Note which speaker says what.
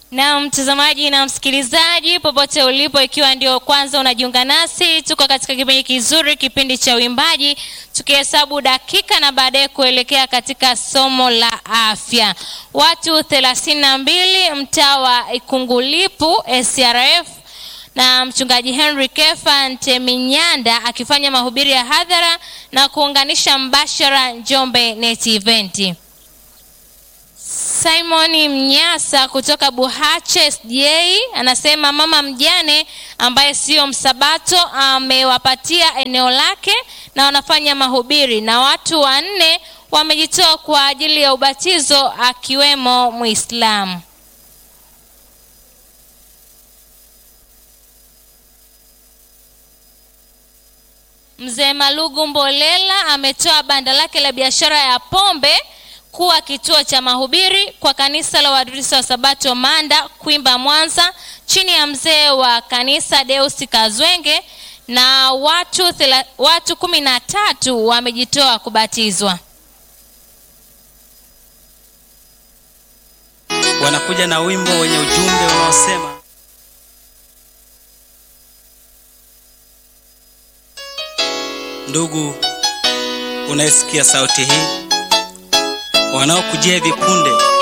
Speaker 1: Na mtazamaji na msikilizaji popote ulipo, ikiwa ndio kwanza unajiunga nasi, tuko katika kipindi kizuri, kipindi cha uimbaji, tukihesabu dakika na baadaye kuelekea katika somo la afya. Watu thelathini na mbili mtaa wa Ikungulipu SRF na mchungaji Henry Kefa Nteminyanda akifanya mahubiri ya hadhara na kuunganisha mbashara Njombe Net Event. Simon Mnyasa kutoka Buhache SJ anasema mama mjane ambaye sio msabato amewapatia eneo lake na wanafanya mahubiri na watu wanne wamejitoa kwa ajili ya ubatizo akiwemo Muislamu. Mzee Malugu Mbolela ametoa banda lake la biashara ya pombe kuwa kituo cha mahubiri kwa kanisa la Waadventista wa Sabato Manda Kwimba Mwanza chini ya mzee wa kanisa Deusi Kazwenge na watu thela, watu kumi na tatu wamejitoa kubatizwa.
Speaker 2: Wanakuja na wimbo wenye ujumbe unaosema Ndugu unayesikia sauti hii, wanaokujia hivi punde